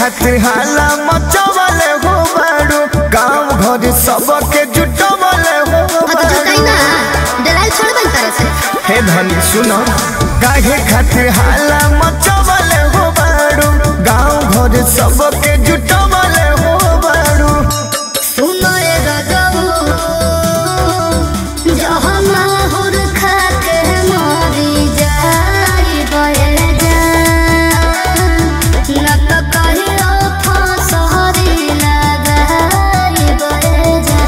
खातिर हाला मचवले हो बाड़ू गांव घर सबके जुटवले हो हाँ तो जुटाई ना डराई छोड़ बन तरह से हे धनी सुनो काहे खातिर हाला मचवले हो बाड़ू गांव घर सबके जुटवले हो बाड़ू सुनो रे गजबू जहाँ माहुर खा के मरी जाई बहे जा न तो कहियो फसहरी लगाई बहे जा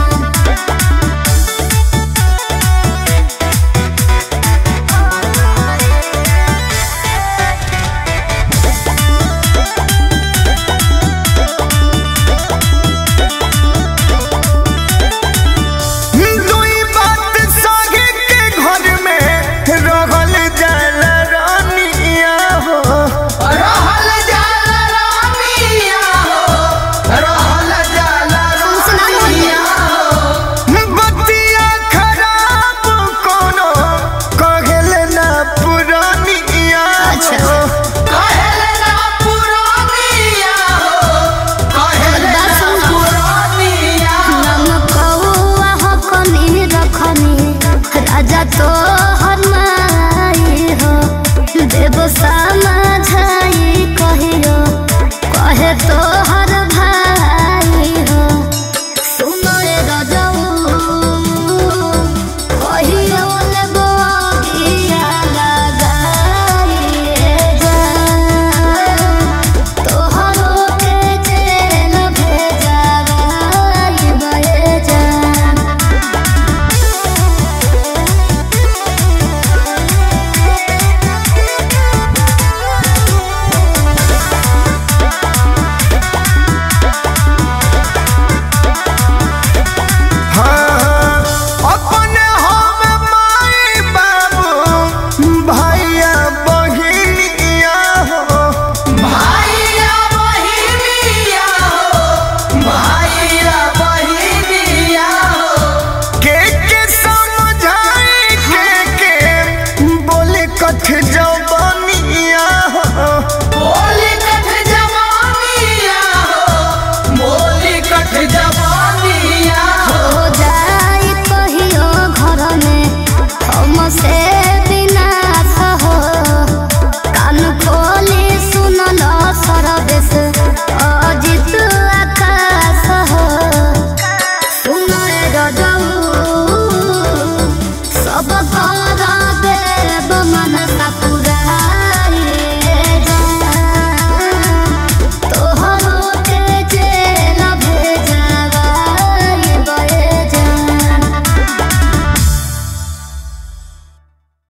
दुई बात सागे के घर में रहल जाला रानिया हो रहल जाला रानिया हो रहल जाला हमसे ना बोलिए बतिया खराब कोनो कहल ना पुरानिया अच्छा। हो कहले ना पुरानिया हो कहले बात ना सुन। पुरानिया नमकौआ हकनी रखनी राजा तो हरमाई हो देव समझाई कहियो कहे तो हर भाई हो सुनो रे रजऊ कहियो लेबो गिया लगाई जा तोहरो के जेल भेजाई बहे जा हाँ, अपने हम माई बाबू भैया बहिनिया हो भाइया बहिनिया हो भाइया बहिनिया हो के के समझाई के के बोले कथ जवानिया हो बोली कठ जवानिया हो बोली कठ जवानिया हो हो जाई कहियो घर में हमसे विनाश हो कान खोली सुनल सरदेश अजित आकाश हो सुन रजऊ सब कर